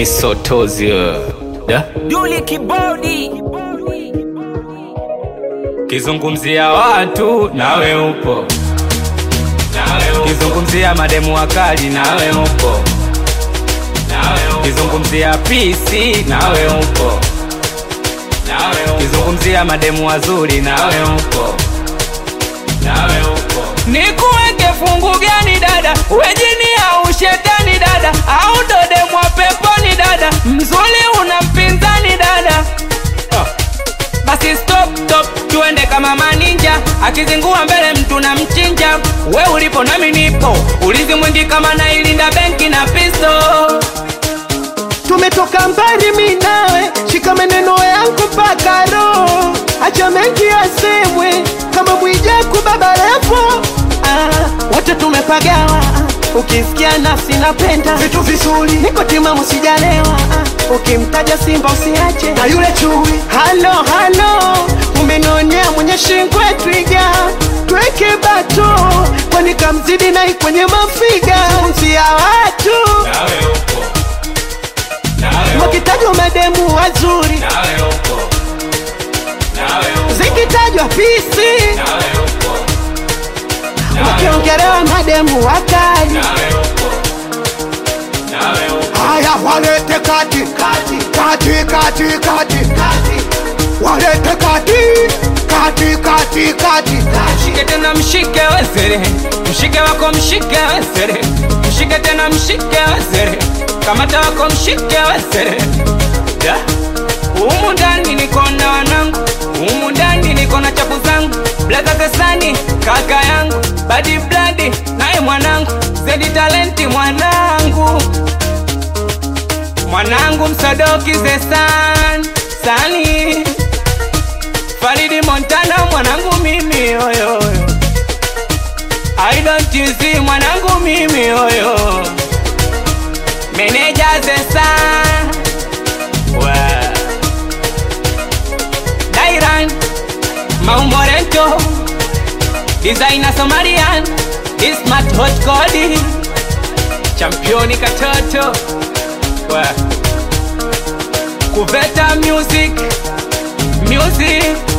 misotozi da Duli kibodi kizungumzia watu nawe upo kizungumzia mademu wakali nawe upo kizungumzia pisi nawe upo kizungumzia mademu wazuri nawe upo nikuweke fungu gani dada wejini au shetani dada au ndo demu wa peponi dada mzuri una mpinzani dada basi stop stop tuende kama maninja akizingua mbele mtu na mchinja we ulipo nami nipo ulizi mwingi kama nailinda benki na pisto tumetoka mbali mi nawe shika maneno yangu mpaka roho acha mengi yasemwe kama mwijaku baba lepo ah, wote tumepagawa ukisikia nafsi napenda vitu vizuri niko timamu sijalewa ah, ukimtaja simba usiache na yule chui halo halo umenionea mwenye shingwe twiga tweke bato kwani kamzidi nai kwenye mafiga mzia watu wakitajwa mademu wazuri zikitajwa pisi wakiongelewa mademu wakali haya walete kati kati kati kati kati walete kati kati kati kati mshike tena mshike wezere mshike wako mshike wezere mshike tena mshike wezere kamata wako mshike wezere da humu ndani niko na wanangu humu ndani niko na chapu zangu blaza kesani kaka yangu badi bladi naye mwanangu zedi talenti mwanangu mwanangu msadoki zesan sani Faridi Montana mwanangu mimi oyo I don't you see mwanangu mimi oyo Meneja Zesa Wa Dairan Maumorento Designer Somalian This smart hot Cody Championi katoto Wa Kuveta music Music